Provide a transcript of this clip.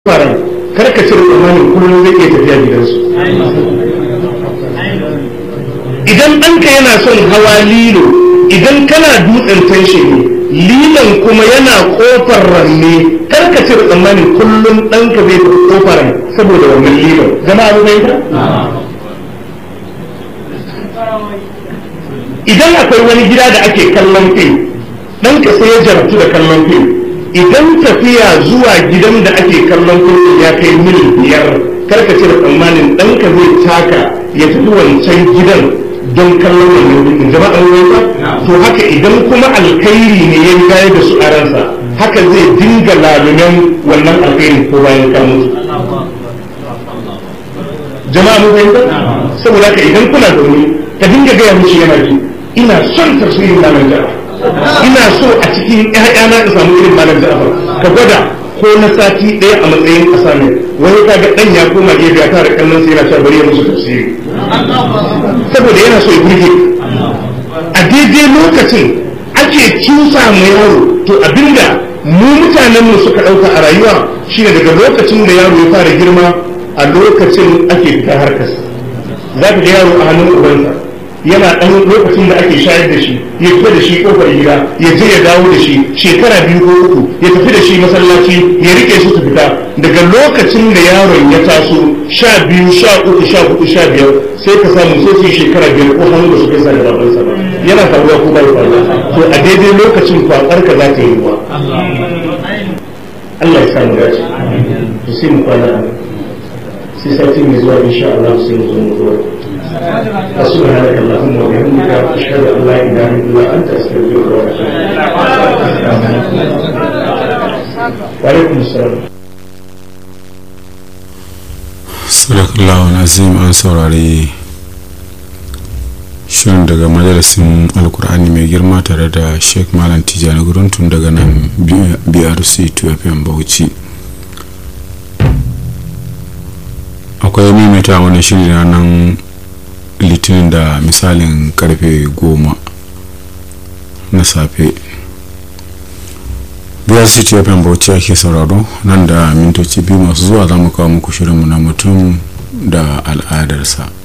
faran karka cire tsammanin kullum zai iya tafiya gidansu idan ɗanka yana son hawa lilo idan kana dutsen tanshe ne lilon kuma yana ƙofar ranne karka cire tsammanin kullum ɗanka zai tafi ƙofar saboda wannan lilon zama abu mai idan akwai wani gida da ake kallon fim ɗanka sai ya jarabtu da kallon fim idan tafiya zuwa gidan da ake kallon fim ya kai mil biyar karka cire tsammanin ɗanka zai taka ya tafi wancan gidan don kallon wannan fim jama'a ruwansa to haka idan kuma alkhairi ne ya gaya da su a ransa haka zai dinga lalunan wannan alkhairi ko bayan kan mutu jama'a mu fahimta saboda haka idan kuna da wuri ka dinga gaya musu yana ji ina son tafsirin malam ja'far ina so a cikin ƴaƴana in samu irin malam ja'far ka gwada ko na sati ɗaya a matsayin ƙasa ne wani ka ga ɗan ya koma gefe ya tara kallon sai yana cewa bari ya musu tafsiri saboda yana so ya burge a daidai lokacin ake cusa mu yaro to abinda mu mutanen mu suka ɗauka a rayuwa shine daga lokacin da yaro ya fara girma a lokacin ake fita harkarsa za ka ga yaro a hannun ubansa yana ɗan lokacin da ake shayar da shi ya fita da shi kofar gida ya je ya dawo da shi shekara biyu ko uku ya tafi da shi masallaci ya rike su su fita daga lokacin da yaron ya taso sha biyu sha uku sha hudu sha biyar sai ka samu sai su shekara biyar ko hannu da su kai sa da babansa ba yana faruwa ko bai faruwa to a daidai lokacin kwakwar ka za ta yi ruwa Allah ya samu dace to sai mu kwana sai sati mai zuwa insha Allah sai mu zo mu zuwa سبحانك اللهم وبحمدك أشهد أن لا إله إلا أنت أستغفرك وأتوب وعليكم السلام sadakallahu nazim an saurari shirin daga majalisin alkur'ani mai girma tare da sheikh malam tijjani guruntun daga nan brc 2fm bauchi akwai maimaita wani shiri na nan litinin da misalin karfe goma na safe biyar city fm bauchi ake sauraro nan da mintoci biyu masu zuwa za mu kawo muku shirinmu na mutum da al'adarsa